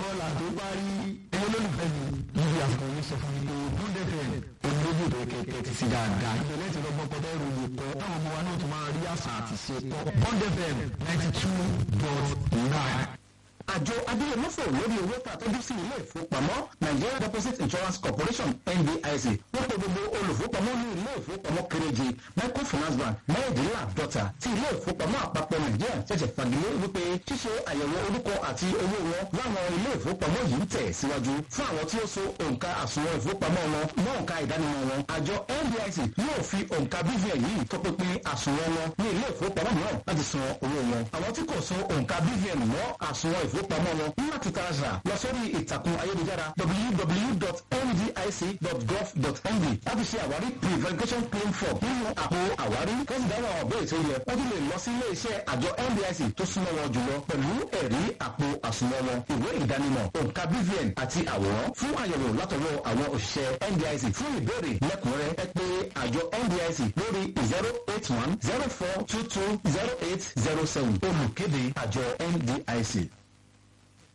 bọ́ọ̀lù àti parí ẹyẹ lólùfẹ́ mi níbi àsìkò yìí sọ fún mi pé bọ́ndẹ̀ fẹ́ olójú rẹ̀ kẹ̀kẹ́ ti sí dáadáa ìbẹ̀lẹ̀ ti lọ́gbọ́n pọ̀tẹ́ ìròyìn kọ́ táwọn ọmọ wa náà tún máa rí àṣà àti ṣe kọ́ bọ́ndẹ̀ fẹ́ ninety two dot nine. àjọ adéyẹmọ́fọ̀ lórí owó tá a tọ́jú sí ilé ìfowópamọ́ nigeria deposit insurance corporation ndic wọ́n pe gbogbo olùfowópamọ́ ní ilé ìfowópamọ́ kéréje microfinance bank mẹ́rìndínláàdọ́ta tí ilé ìfowópamọ́ àpapọ̀ nàìjíríà ṣẹ̀ṣẹ̀ fagilé wípé ṣíṣe àyẹ̀wò orúkọ àti owó wọn láwọn ilé ìfowópamọ́ yìí ń tẹ̀ síwájú fún àwọn tí ó so òǹkà àsùnwọ̀n ìfowópamọ́ wọn mọ́ òǹkà ìdánimọ̀ wọn àjọ ndic yóò fi òǹkà bvn yìí tọpinpin àsùnwọ̀n wọn ní ilé ìfowópamọ́ mìíràn láti san owó wọn àwọn tí kò so òǹkà bvn mọ́ àsùnwọ̀n ìfowópamọ́ wọn ní láti tààrà lọ sórí ìtàkùn ayélujára www.ndic.gov.ng láti ṣe àwárí pre-verification claim form nínú àpò àwárí kẹ́sì dáhùn àwọn ọ̀bẹ́ ètò ilẹ̀ wọ́n tún lè lọ sí ilé iṣẹ́ àjọ ndic tó súnmọ́ wọn jùlọ pẹ̀lú ẹ̀rí àpò àsùnwọ̀n wọn ìwé ìdánimọ̀ òǹkà bvn àti àwòrán fún àyẹ̀wò látọwọ́ àwọn òṣìṣẹ́ ndic fún ìbéèrè lẹ́kùnrẹ́ ẹ pé àjọ ndic lórí zero eight one zero four two two zero eight zero seven olùkéde àjọ ndic.